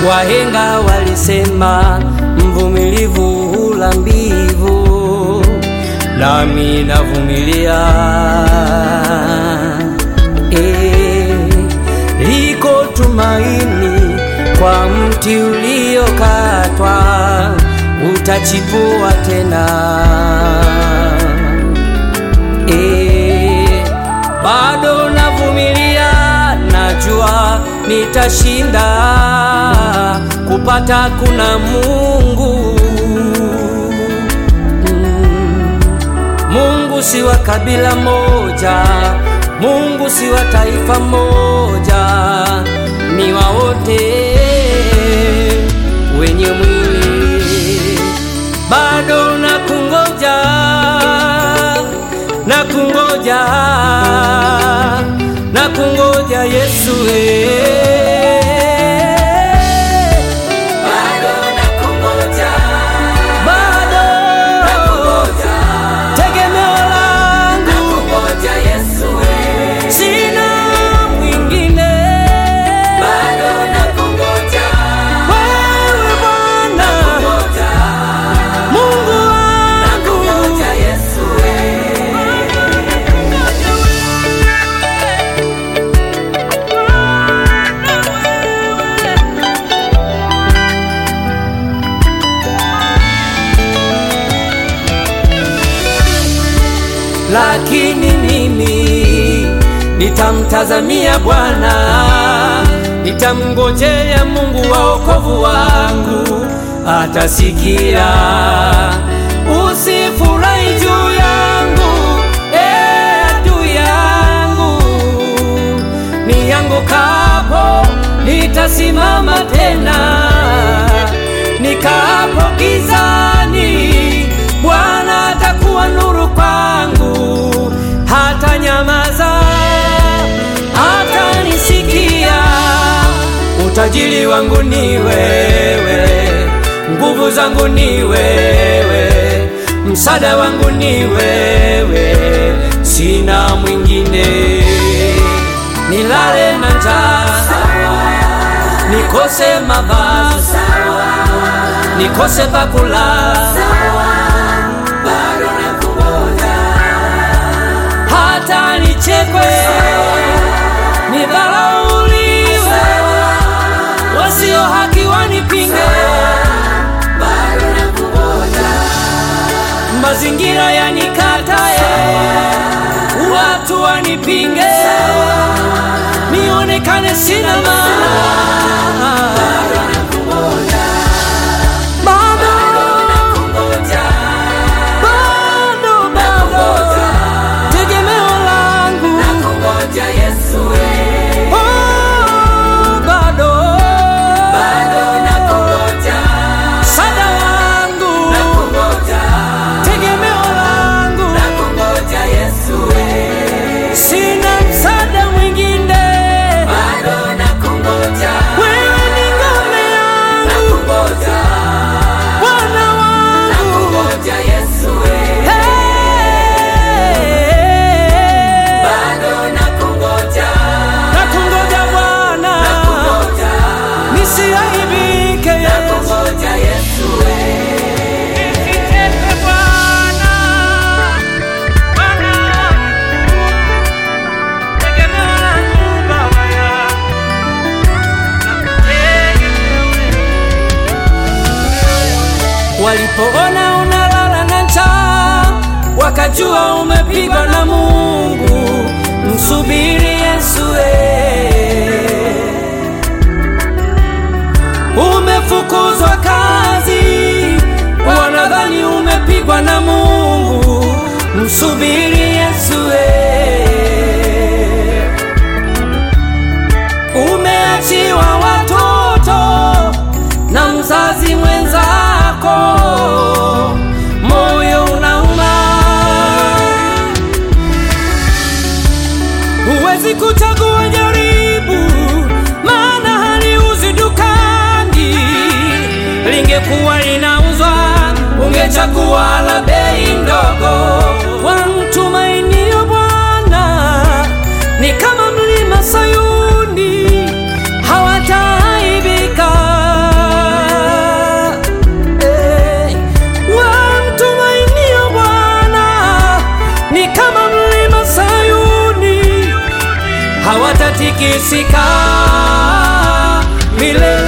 Wahenga walisema mvumilivu hula mbivu, nami navumilia. Eh, liko tumaini kwa mti uliokatwa, utachipua tena. Eh, bado navumilia, najua nitashinda. Kupata kuna Mungu. Mm. Mungu si wa kabila moja, Mungu si wa taifa moja, ni wa wote wenye mwili. Bado nakungoja, nakungoja, nakungoja Yesu eh. Bado nakungoja, Bado nakungoja, tegemeo langu nakungoja Yesu we. sina mwingine Bado nakungoja, wewe Bwana nakungoja, Mungu wangu nakungoja Yesu we. lakini mimi nitamtazamia Bwana, nitamngojea Mungu wa wokovu wangu, atasikia. Usifurahi juu yangu, eh, adui yangu, niangukapo nitasimama tena, nikaapo gizani, Bwana atakuwa nuru kwangu, hata nyamaza, hata nisikia. Utajiri wangu ni wewe, nguvu zangu ni wewe, msaada wangu ni wewe, sina mwingine. Nilale na njaa, nikose mavazi, nikose pakula, Bado nakungoja, hata nichekwe, nidharauliwe, wasio haki wanipinge, bado nakungoja, mazingira yanikatae, watu wanipinge, nionekane sina maana. Bado, nakungoja, bado, bado, tegemeo langu nakungoja Yesu we. Oh, bado, Bado nakungoja, msaada wangu, nakungoja, tegemeo langu, nakungoja Yesu we. sina msaada mwingine, Bado nakungoja, wewe ni ngome yangu, nakungoja, Bwana wangu. nakungoja Yesu we. Hey, Bado nakungoja, nakungoja Bwana, nakungoja, nisiaibike Yesu. nakungoja Yesu we. Nisicheke Bwana, Bwana wangu, tegemeo langu Baba yangu, nakutegemea wewe. Walipoona unalala na njaa, wakajua umepigwa na Mungu. Msubiri Yesu eh. Umefukuzwa kazi, wanadhani umepigwa na Mungu. Msubiri Yesu eh. Umeachiwa watoto na mzazi mwenzako, moyo unauma. Huwezi kuchagua jaribu, maana haliuzi dukani. Lingekuwa linauzwa, ungechagua la bei ndogo. Wamtumainio Bwana ni kama mlima Sayuni, hawataaibika. kutikisika milele.